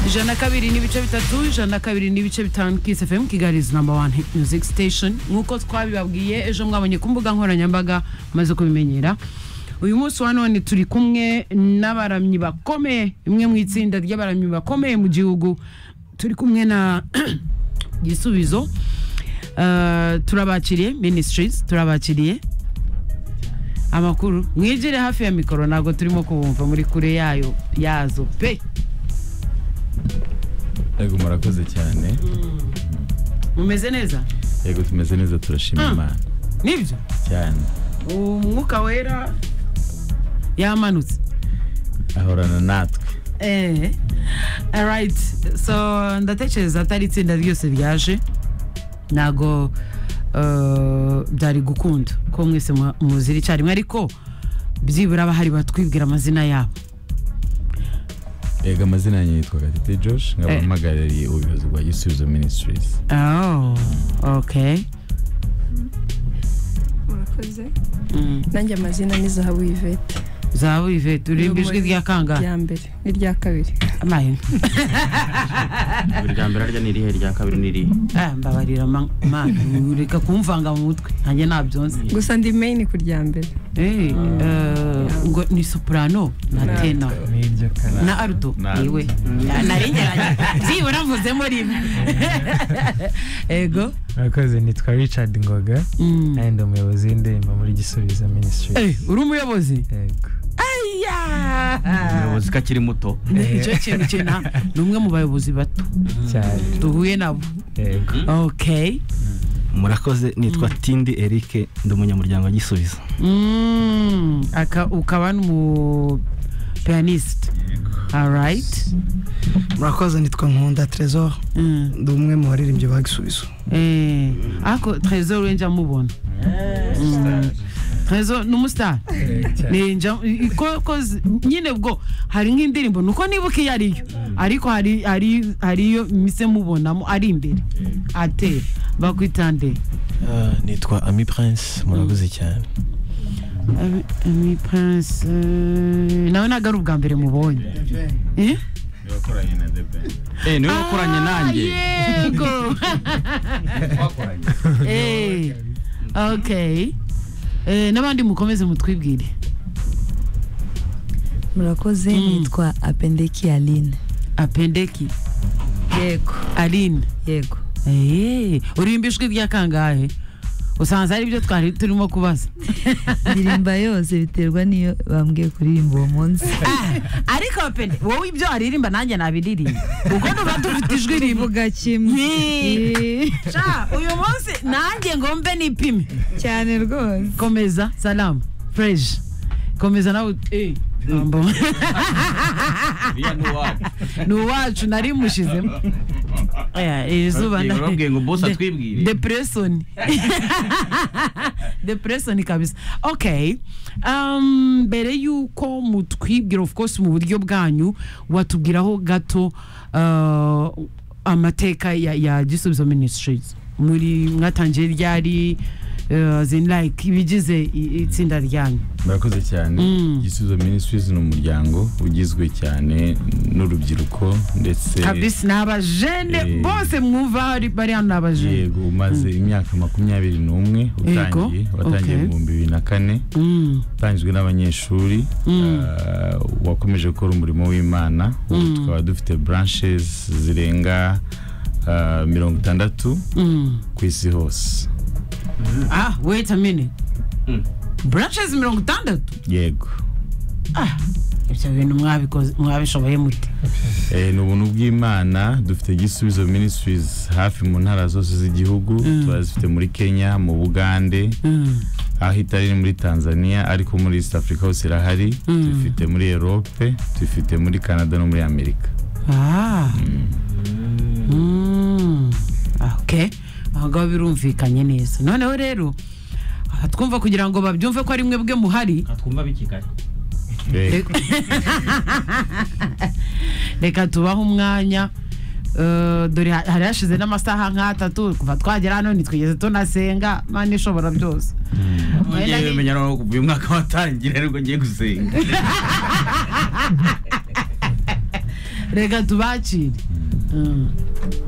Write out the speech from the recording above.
ijana na kabiri n'ibice bitatu ijana na kabiri n'ibice bitanu kisi fm kigali is number one hit music station nk'uko twabibabwiye ejo mwabonye ku mbuga nkoranyambaga maze kubimenyera uyu munsi wa none turi kumwe n'abaramyi bakomeye imwe mu itsinda ry'abaramyi bakomeye mu gihugu turi kumwe na gisubizo Eh, turabakiriye ministries turabakiriye amakuru mwigire hafi ya mikoro ntabwo turimo kubumva muri kure yayo yazo pe yego murakoze cyane mumeze neza yego tumeze neza turashima Mm. imana nibyo cyane umwuka wera yamanutse ahorana natwe eh alright so ndatekereza atari itsinda ryose ryaje ntabwo eh, byari gukunda ko mwese mu- muzira icyarimwe ariko byibura bahari batwibwira amazina yabo yego amazina yanjye yitwa gatete josh nkaba Eh. mpagarariye ubuyobozi bwa gisubizo ministries oh okay murakoze Mm. nanjye amazina ni zahabu yvette zahabu yvette uririmba ijwi rya kangahe irya mbere n'irya kabiri amahe irya mbere arya ni irihe irya kabiri ni irihe Ah, mbabarira ma- mana reka kumvanga mu mutwe nanjye nabyonze gusa ndi main ku rya mbere Eh, eh, ngo ni soprano na tenor n'iryo kana na arudo Na Aldo. yewe narengeranye byibura mvuzemo rimwe ego murakoze nitwa richard ngoga Mm. kandi ndi umuyobozi w'indirimbo muri gisubizo Eh, ministries uri umuyobozi yego aya umuyobozi ko akiri muto nicyo kintu kina ni umwe mu bayobozi bato cyane duhuye nabo yego okay murakoze nitwa tindi eric ndi umunyamuryango wa gisubizo Mm, aka ukaba n'umu pianist alright murakoze nitwa nkunda tresor Mm, ndi umwe mu baririmbyi ba gisubizo eh ako trezor we njya mubona Mm. trezor ni umustar Ni njya- i- ko ko z- nyine ubwo hari nk'indirimbo nuko nibuka iyo ariyo ariko hari hari hariyo mise mubonamo ari imbere ate bakwitande Ah, nitwa ami prince murakoze cyane Ami- Ami Prince eh, nawe ntabwo ari ubwa mbere mubonye eh nibakoranye na the band eh niwe wakoranye nanjye Ah, yego Eh, okay Eh, n'abandi mukomeze mutwibwire murakoze Mm. nitwa apendeki aline apendeki yego aline yego Eh, uririmba ijwi rya kangahe usanze ari byo twari turimo kubaza ndirimba yose biterwa n'iyo bambwiye kuririmba uwo munsi ariko apende wowe ibyo aririmba nanjye nabiririmba ubwo tuba dufite ijwi rimwe tuvuga kimwe Yee. Yee. Sha, uyu munsi nanjye ngo mbe nipime cyane rwose komeza salamu fresh komeza nawe eh, jambo. iriya ni uwacu ni uwacu nari mushizemo Aya, iri zuba Babwiye- nda- babwiye ngo boss De- atwibwire. depression depression kabisa okay um, mbere y'uko mutwibwira of course mu buryo bwanyu watubwiraho gato uh, amateka ya, ya gisubizo ministries muri mwatangiye ryari uh, as in like ibigize i- itsinda ryanyu murakoze cyane Mm. gisubizo ministries ni umuryango ugizwe cyane n'urubyiruko ndetse kabisa ni abajene Eh. bose mwumva hari- bari hano ni abajene yego umaze imyaka makumyabiri n'umwe utangiye Yego, okay. watangiye mu bihumbi bibiri na kane Mm. utangijwe n'abanyeshuri ah, wakomeje gukora umurimo w'imana ubu Mm. tukaba dufite branches zirenga ah, mirongo itandatu Mm. ku isi hose ah wait a minute Mm. branches mirongo itandatu yego ibyo bintu mwabikoze mwabishoboye mute Eh, ni ubuntu bw'imana dufite gisubizo ministries hafi mu ntara zose z'igihugu turazifite muri kenya mu bugande Mm, aho itari ni muri tanzania ariko muri east africa hose irahari tuyifite muri europe tuyifite muri canada no muri amerika ah Mm, okay aho ngaho birumvikanye neza noneho rero aha twumva kugira ngo babyumve ko ari mwe bwe muhari twumva bikigari Eh, reka tubahe umwanya Eh, dore ha- hari hashize n'amasaha nk'atatu kuva twagera hano ntitwigeze tunasenga mani ishobora byose ngiye bimenya noneho kuva uyu mwaka watangira ariko ngiye gusenga reka tubakire Mm.